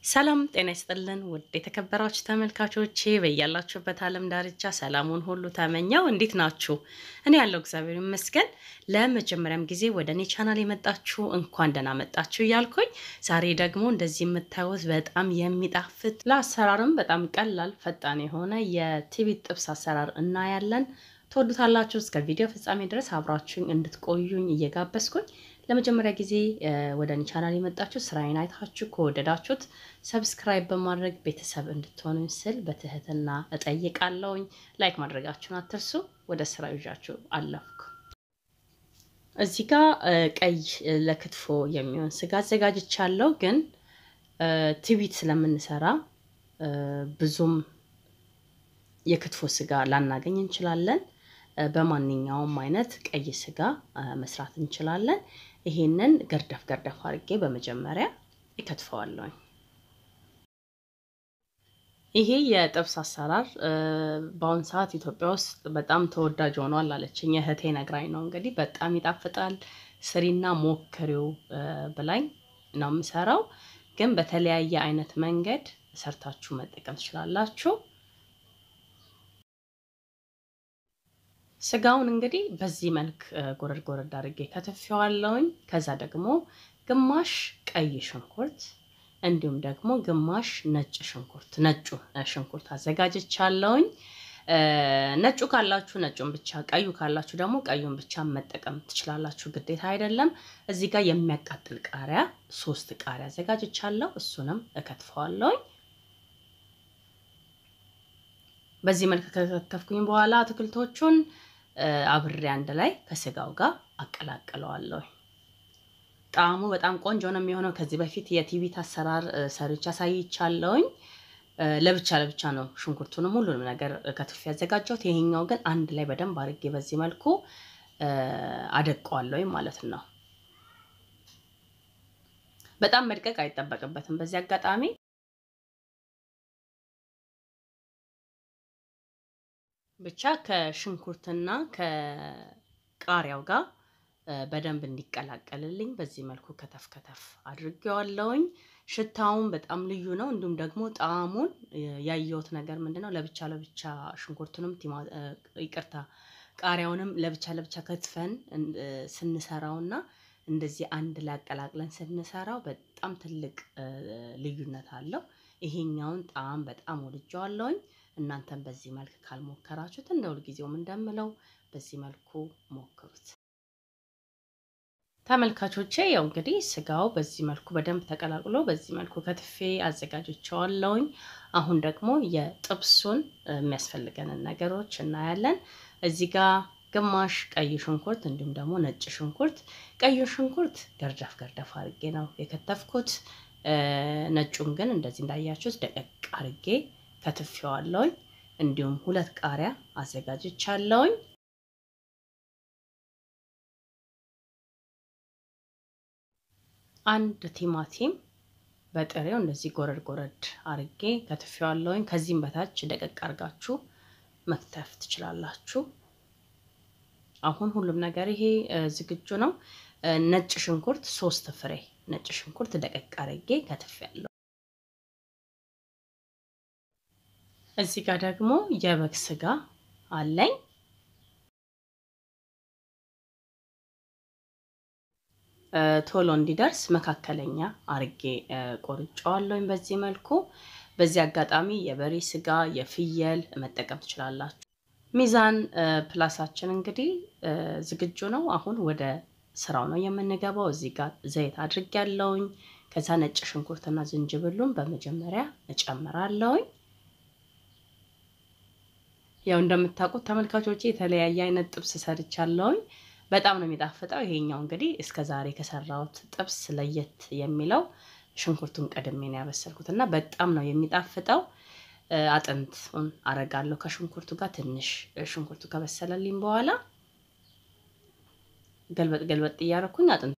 ሰላም ጤና ይስጥልን ውድ የተከበራችሁ ተመልካቾቼ በያላችሁበት ዓለም ዳርቻ ሰላሙን ሁሉ ተመኘው። እንዴት ናችሁ? እኔ ያለው እግዚአብሔር ይመስገን። ለመጀመሪያም ጊዜ ወደ እኔ ቻናል የመጣችሁ እንኳን ደህና መጣችሁ እያልኩኝ ዛሬ ደግሞ እንደዚህ የምታዩት በጣም የሚጣፍጥ ለአሰራርም በጣም ቀላል ፈጣን የሆነ የቲቪ ጥብስ አሰራር እናያለን። ትወዱታላችሁ። እስከ ቪዲዮ ፍጻሜ ድረስ አብራችሁኝ እንድትቆዩኝ እየጋበዝኩኝ ለመጀመሪያ ጊዜ ወደ እኔ ቻናል የመጣችሁ ስራዬን አይታችሁ ከወደዳችሁት ሰብስክራይብ በማድረግ ቤተሰብ እንድትሆኑ ስል በትህትና እጠይቃለሁኝ። ላይክ ማድረጋችሁን አትርሱ። ወደ ስራ ይዣችሁ አለፍኩ። እዚህ ጋ ቀይ ለክትፎ የሚሆን ስጋ አዘጋጅቻለሁ። ግን ትዊት ስለምንሰራ ብዙም የክትፎ ስጋ ላናገኝ እንችላለን። በማንኛውም አይነት ቀይ ስጋ መስራት እንችላለን። ይሄንን ገርደፍ ገርደፍ አድርጌ በመጀመሪያ ይከትፈዋለሁኝ። ይሄ የጥብስ አሰራር በአሁን ሰዓት ኢትዮጵያ ውስጥ በጣም ተወዳጅ ሆኗል አለችኝ እህቴ ነግራኝ ነው። እንግዲህ በጣም ይጣፍጣል፣ ስሪና ሞክሪው ብላኝ ነው የምሰራው። ግን በተለያየ አይነት መንገድ ሰርታችሁ መጠቀም ትችላላችሁ። ስጋውን እንግዲህ በዚህ መልክ ጎረድ ጎረድ አድርጌ ከትፌዋለሁኝ። ከዛ ደግሞ ግማሽ ቀይ ሽንኩርት እንዲሁም ደግሞ ግማሽ ነጭ ሽንኩርት ነጩ ሽንኩርት አዘጋጅቻለሁኝ። ነጩ ካላችሁ ነጩን ብቻ፣ ቀዩ ካላችሁ ደግሞ ቀዩን ብቻ መጠቀም ትችላላችሁ፣ ግዴታ አይደለም። እዚህ ጋር የሚያቃጥል ቃሪያ ሶስት ቃሪያ አዘጋጅቻለሁ። እሱንም እከትፈዋለሁኝ። በዚህ መልክ ከከተፍኩኝ በኋላ አትክልቶቹን አብሬ አንድ ላይ ከስጋው ጋር አቀላቅለዋለሁ። ጣዕሙ በጣም ቆንጆ ነው የሚሆነው። ከዚህ በፊት የቲቪት አሰራር ሰርቻ አሳይቻለሁኝ። ለብቻ ለብቻ ነው ሽንኩርቱንም ሁሉንም ነገር ከትፍ ያዘጋጀሁት። ይሄኛው ግን አንድ ላይ በደንብ አድርጌ በዚህ መልኩ አደቀዋለሁ ማለት ነው። በጣም መድቀቅ አይጠበቅበትም በዚህ አጋጣሚ ብቻ ከሽንኩርትና ከቃሪያው ጋር በደንብ እንዲቀላቀልልኝ በዚህ መልኩ ከተፍ ከተፍ አድርጌዋለሁኝ። ሽታውን በጣም ልዩ ነው። እንዲሁም ደግሞ ጣዕሙን ያየሁት ነገር ምንድን ነው፣ ለብቻ ለብቻ ሽንኩርቱንም ይቅርታ፣ ቃሪያውንም ለብቻ ለብቻ ከትፈን ስንሰራውና እንደዚህ አንድ ላይ አቀላቅለን ስንሰራው በጣም ትልቅ ልዩነት አለው። ይሄኛውን ጣዕም በጣም ወድጀዋለሁኝ። እናንተም በዚህ መልክ ካልሞከራችሁት እንደ ሁልጊዜውም እንደምለው በዚህ መልኩ ሞክሩት። ተመልካቾቼ ያው እንግዲህ ስጋው በዚህ መልኩ በደንብ ተቀላቅሎ በዚህ መልኩ ከትፌ አዘጋጅቸዋለሁኝ። አሁን ደግሞ የጥብሱን የሚያስፈልገንን ነገሮች እናያለን። እዚህ ጋር ግማሽ ቀይ ሽንኩርት እንዲሁም ደግሞ ነጭ ሽንኩርት፣ ቀዩ ሽንኩርት ገርደፍ ገርደፍ አድርጌ ነው የከተፍኩት። ነጩን ግን እንደዚህ እንዳያችሁት ደቀቅ አድርጌ ከትፌዋለሁኝ። እንዲሁም ሁለት ቃሪያ አዘጋጅቻለሁኝ። አንድ ቲማቲም በጥሬው እንደዚህ ጎረድ ጎረድ አርጌ ከትፌዋለሁኝ። ከዚህም በታች ደቀቅ አርጋችሁ መክተፍ ትችላላችሁ። አሁን ሁሉም ነገር ይሄ ዝግጁ ነው። ነጭ ሽንኩርት ሶስት ፍሬ ነጭ ሽንኩርት ደቀቅ አርጌ ከትፌያለሁ። እዚህ ጋር ደግሞ የበግ ስጋ አለኝ። ቶሎ እንዲደርስ መካከለኛ አርጌ ቆርጫዋለሁኝ በዚህ መልኩ። በዚህ አጋጣሚ የበሬ ስጋ፣ የፍየል መጠቀም ትችላላችሁ። ሚዛን ፕላሳችን እንግዲህ ዝግጁ ነው። አሁን ወደ ስራው ነው የምንገባው። እዚህ ጋር ዘይት አድርጌያለሁኝ። ከዛ ነጭ ሽንኩርትና ዝንጅብሉን በመጀመሪያ እጨምራለሁኝ። ያው እንደምታውቁት ተመልካቾቼ የተለያየ አይነት ጥብስ ሰርቻለሁኝ። በጣም ነው የሚጣፍጠው። ይሄኛው እንግዲህ እስከ ዛሬ ከሰራሁት ጥብስ ለየት የሚለው ሽንኩርቱን ቀድሜ ነው ያበሰልኩት እና በጣም ነው የሚጣፍጠው። አጥንቱን አረጋለሁ ከሽንኩርቱ ጋር ትንሽ ሽንኩርቱ ከበሰለልኝ በኋላ ገልበጥ ገልበጥ እያደረኩኝ አጥንቱ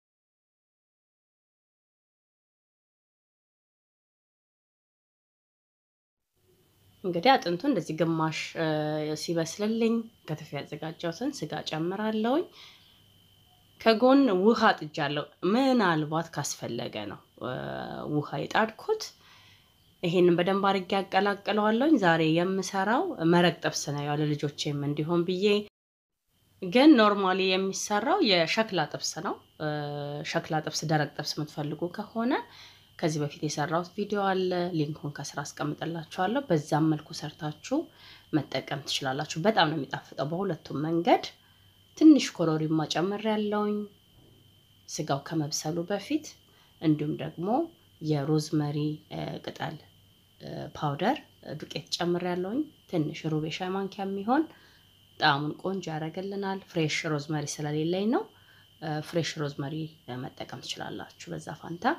እንግዲህ አጥንቱ እንደዚህ ግማሽ ሲበስልልኝ ከትፍ ያዘጋጀሁትን ስጋ ጨምራለሁኝ። ከጎን ውሃ ጥጃለሁ። ምናልባት ካስፈለገ ነው ውሃ የጣድኩት። ይሄንን በደንብ አድርጌ ያቀላቅለዋለሁኝ። ዛሬ የምሰራው መረቅ ጥብስ ነው፣ ያው ለልጆቼም እንዲሆን ብዬ ግን ኖርማሊ የሚሰራው የሸክላ ጥብስ ነው። ሸክላ ጥብስ፣ ደረቅ ጥብስ የምትፈልጉ ከሆነ ከዚህ በፊት የሰራሁት ቪዲዮ አለ፣ ሊንኩን ከስራ አስቀምጥላችኋለሁ። በዛም መልኩ ሰርታችሁ መጠቀም ትችላላችሁ። በጣም ነው የሚጣፍጠው በሁለቱም መንገድ። ትንሽ ኮረሪማ ጨምሬያለሁኝ ስጋው ከመብሰሉ በፊት እንዲሁም ደግሞ የሮዝመሪ ቅጠል ፓውደር ዱቄት ጨምሬያለሁኝ። ትንሽ ሩብ የሻይ ማንኪያ የሚሆን ጣዕሙን ቆንጆ ያደርግልናል። ፍሬሽ ሮዝመሪ ስለሌለኝ ነው። ፍሬሽ ሮዝመሪ መጠቀም ትችላላችሁ በዛ ፋንታ።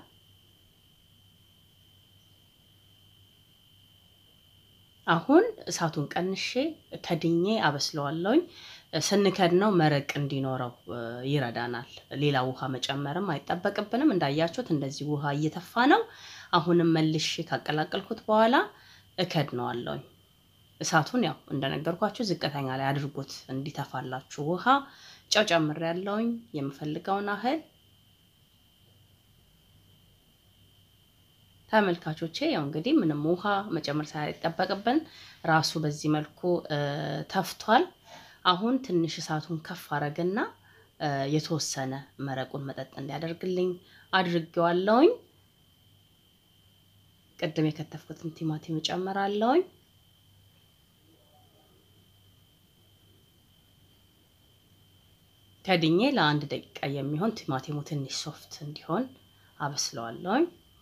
አሁን እሳቱን ቀንሼ ከድኜ አበስለዋለሁኝ። ስንከድነው መረቅ እንዲኖረው ይረዳናል። ሌላ ውሃ መጨመርም አይጠበቅብንም። እንዳያችሁት እንደዚህ ውሃ እየተፋ ነው። አሁንም መልሼ ካቀላቀልኩት በኋላ እከድነዋለሁኝ። እሳቱን ያው እንደነገርኳችሁ ዝቅተኛ ላይ አድርጉት እንዲተፋላችሁ። ውሃ ጨው ጨምሬያለሁኝ የምፈልገውን ያህል ተመልካቾቼ ያው እንግዲህ ምንም ውሃ መጨመር ሳይጠበቅብን ራሱ በዚህ መልኩ ተፍቷል። አሁን ትንሽ እሳቱን ከፍ አረግና የተወሰነ መረቁን መጠጥ እንዲያደርግልኝ አድርጌዋለሁኝ። ቅድም የከተፍኩትን ቲማቲም እጨምራለሁኝ። ከድኜ ለአንድ ደቂቃ የሚሆን ቲማቲሙ ትንሽ ሶፍት እንዲሆን አበስለዋለሁኝ።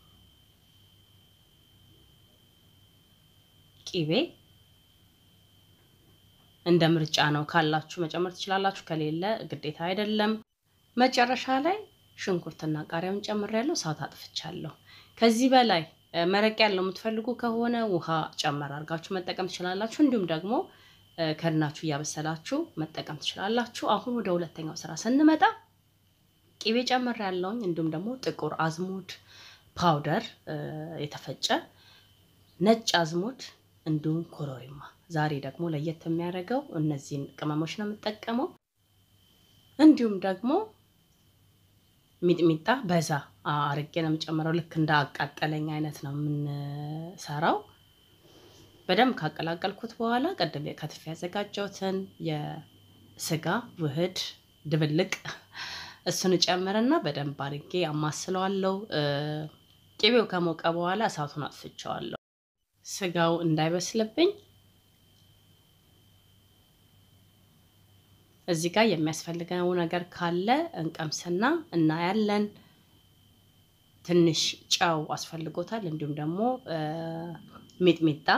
ቂቤ እንደ ምርጫ ነው። ካላችሁ መጨመር ትችላላችሁ፣ ከሌለ ግዴታ አይደለም። መጨረሻ ላይ ሽንኩርትና ቃሪያውን ጨምሬያለሁ። እሳት አጥፍቻለሁ። ከዚህ በላይ መረቅ ያለው የምትፈልጉ ከሆነ ውሃ ጨመር አድርጋችሁ መጠቀም ትችላላችሁ። እንዲሁም ደግሞ ከድናችሁ እያበሰላችሁ መጠቀም ትችላላችሁ። አሁን ወደ ሁለተኛው ስራ ስንመጣ ቂቤ ጨምሬያለሁኝ። እንዲሁም ደግሞ ጥቁር አዝሙድ ፓውደር የተፈጨ ነጭ አዝሙድ እንዲሁም ኮረሪማ። ዛሬ ደግሞ ለየት የሚያደርገው እነዚህን ቅመሞች ነው የምጠቀመው። እንዲሁም ደግሞ ሚጥሚጣ በዛ አርጌ ነው የምጨምረው። ልክ እንደ አቃጠለኝ አይነት ነው የምንሰራው። በደንብ ካቀላቀልኩት በኋላ ቀደም ከትፍ ያዘጋጀሁትን የስጋ ውህድ ድብልቅ እሱን እጨምርና በደንብ አርጌ አማስለዋለሁ። ቅቤው ከሞቀ በኋላ እሳቱን አጥፍቼዋለሁ። ስጋው እንዳይበስልብኝ እዚህ ጋር የሚያስፈልገው ነገር ካለ እንቀምስና እናያለን። ትንሽ ጨው አስፈልጎታል። እንዲሁም ደግሞ ሚጥሚጣ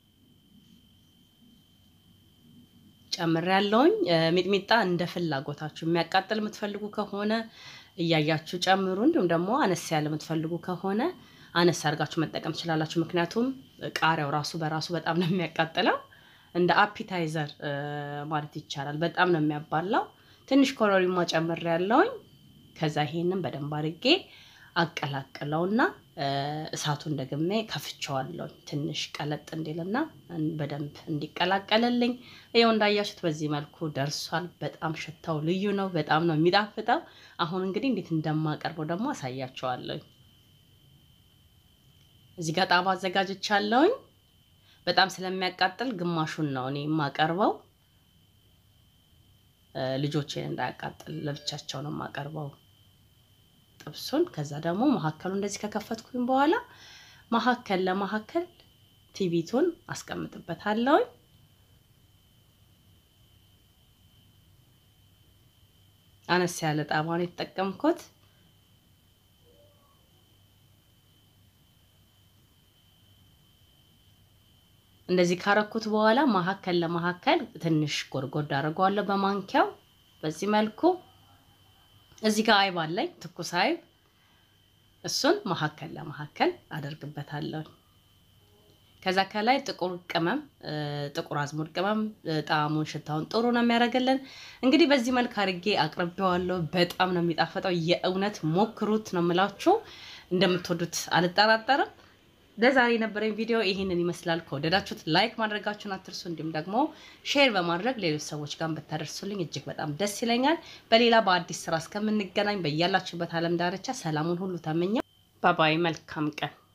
ጨምሬያለሁኝ። ሚጥሚጣ እንደ ፍላጎታችሁ የሚያቃጥል የምትፈልጉ ከሆነ እያያችሁ ጨምሩ። እንዲሁም ደግሞ አነስ ያለ የምትፈልጉ ከሆነ አነስ አድርጋችሁ መጠቀም ትችላላችሁ። ምክንያቱም ቃሪያው ራሱ በራሱ በጣም ነው የሚያቃጥለው። እንደ አፒታይዘር ማለት ይቻላል። በጣም ነው የሚያባላው። ትንሽ ኮረሪማ ጨምሬያለሁኝ። ከዛ ይሄንን በደንብ አድርጌ አቀላቅለውና እሳቱን ደግሜ ከፍቼዋለሁ። ትንሽ ቀለጥ እንዲልና በደንብ እንዲቀላቀልልኝ። ይኸው እንዳያችሁት በዚህ መልኩ ደርሷል። በጣም ሽታው ልዩ ነው። በጣም ነው የሚጣፍጠው። አሁን እንግዲህ እንዴት እንደማቀርበው ደግሞ አሳያቸዋለሁ። እዚህ ጋር ጣባ አዘጋጅቻለሁኝ። በጣም ስለሚያቃጥል ግማሹን ነው እኔ የማቀርበው። ልጆቼን እንዳያቃጥል ለብቻቸው ነው የማቀርበው ጥብሱን። ከዛ ደግሞ መሀከሉ እንደዚህ ከከፈትኩኝ በኋላ መሀከል ለመሀከል ቲቪቱን አስቀምጥበታለሁኝ። አነስ ያለ ጣባ ነው የተጠቀምኩት። እንደዚህ ካረኩት በኋላ መሀከል ለመሀከል ትንሽ ጎድጎድ አድርገዋለሁ በማንኪያው በዚህ መልኩ። እዚህ ጋር አይብ አለኝ ትኩስ አይብ፣ እሱን መሀከል ለመሀከል አደርግበታለሁ። ከዛ ከላይ ጥቁር ቅመም፣ ጥቁር አዝሙድ ቅመም ጣዕሙን ሽታውን ጥሩ ነው የሚያደርግልን። እንግዲህ በዚህ መልክ አድርጌ አቅርቤዋለሁ። በጣም ነው የሚጣፈጠው። የእውነት ሞክሩት ነው የምላችሁ። እንደምትወዱት አልጠራጠርም። ለዛሬ የነበረኝ ቪዲዮ ይህንን ይመስላል። ከወደዳችሁት ላይክ ማድረጋችሁን አትርሱ። እንዲሁም ደግሞ ሼር በማድረግ ሌሎች ሰዎች ጋር ብታደርሱልኝ እጅግ በጣም ደስ ይለኛል። በሌላ በአዲስ ስራ እስከምንገናኝ በያላችሁበት ዓለም ዳርቻ ሰላሙን ሁሉ ተመኘው። ባባይ መልካም ቀን